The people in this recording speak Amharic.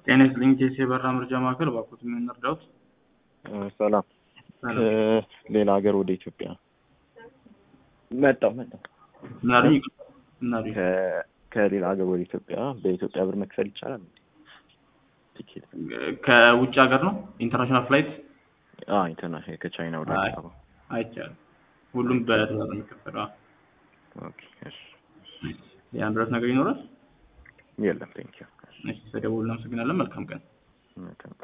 ጤና ይስጥልኝ ቴስ የበራ መርጃ ማዕከል እባክዎት ምን እርዳዎት? ሰላም ሰላም። ሌላ ሀገር ወደ ኢትዮጵያ መጣሁ መጣሁ ምን አሉኝ? ይቅርታ፣ ምን አሉኝ? ከ- ከሌላ ሀገር ወደ ኢትዮጵያ በኢትዮጵያ ብር መክፈል ይቻላል? ቲኬት ከውጭ ሀገር ነው ኢንተርናሽናል ፍላይት ኢንተርናሽናል ከቻይና ወደ አይ። አዲስ አበባ አይቻልም። ሁሉም በዶላር ነው የሚከፈለው። አዎ። ኦኬ እሺ ያን ድረስ ነገር ይኖራል። የለም ቴንኪው እሺ፣ ተደውል። እናመሰግናለን። መልካም ቀን። መልካም